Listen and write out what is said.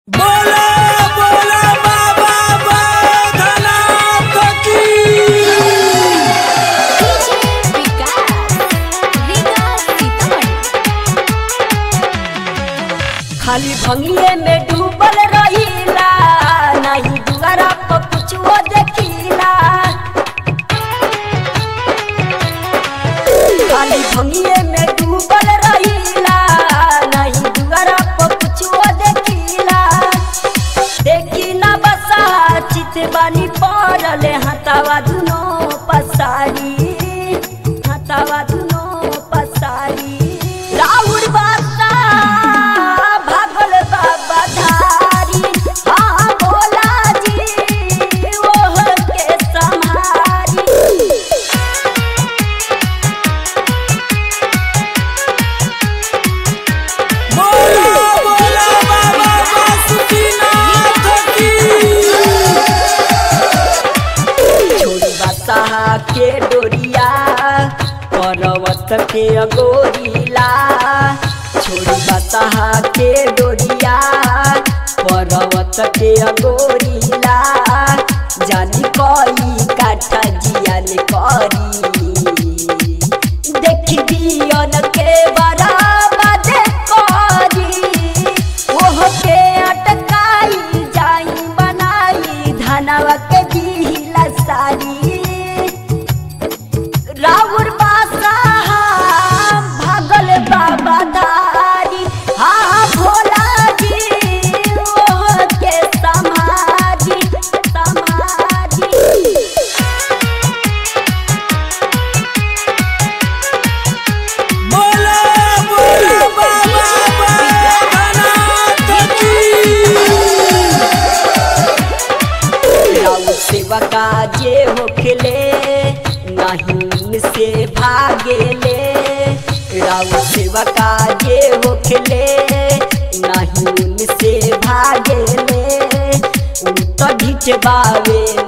बोला बोला बाबा बैद्यनाथ की खाली भंगिए में डूबल रहीला नहीं दुआरा पर कुछो देखीला खाली भंगिए में डूबल रहीला नहीं दुआरा पर कुछो देखीला देखीला बसा चित बानी पड़ले हतावा दुनो पसारी हतावा दुनो पसारी राउर बासा भागल बाबा धारी हाँ भोला जी ओह के समारी बोला बोला बाबा बासुकीनाथ की छोड़ी बसाहा के डोरिया पर्वत के अगोरीला छोड़ी बसाहा के डोरिया पर्वत के अगोरीला जानी कई काठा जियान करी देखी दियन के बराबर करी ओह के अटकाई जाई बनाई धनवा के दिला सारी राउर बासा भागल बाबा धारी हाँ भोला जी ओह के समाधि समाधि बोला बोला बाबा बैद्यनाथ की राउर सेवा काजे होखले नहीं से भागेले राउर सेवा काजे होखले नहीं से भागेले उन तो ढिचबावे